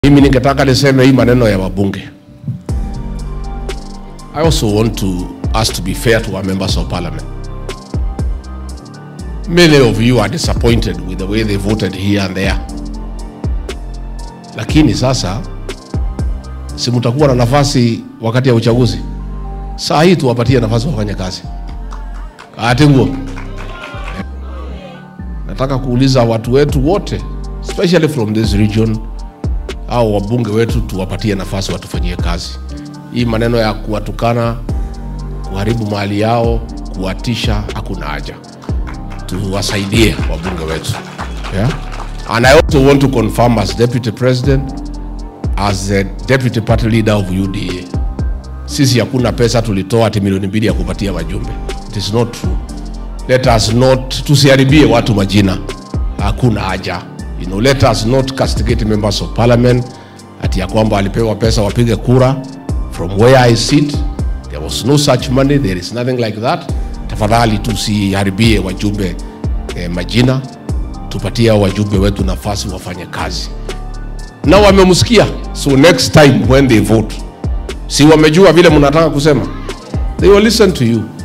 Mimi ningetaka niseme hii maneno ya wabunge. I also want to us to be fair to our members of parliament. Many of you are disappointed with the way they voted here and there. Lakini sasa si mtakuwa na nafasi wakati ya uchaguzi. Saa hii tuwapatie nafasi wafanye kazi. Ati nguo. Nataka kuuliza watu wetu wote especially from this region au wabunge wetu tuwapatie nafasi watufanyie kazi. Hii maneno ya kuwatukana, kuharibu mali yao, kuwatisha, hakuna haja. Tuwasaidie wabunge wetu yeah? And I also want to confirm as deputy president, as the deputy party leader of UDA, sisi hakuna pesa tulitoa ati milioni mbili ya kupatia wajumbe. It is not true. Let us not, tusiharibie watu majina, hakuna haja you know, let us not castigate members of parliament ati ya kwamba alipewa pesa wapige kura from where I sit there was no such money there is nothing like that tafadhali tusiharibie wajumbe eh, majina tupatie hao wajumbe wetu nafasi wafanye kazi na wamemsikia so next time when they vote si wamejua vile mnataka kusema they will listen to you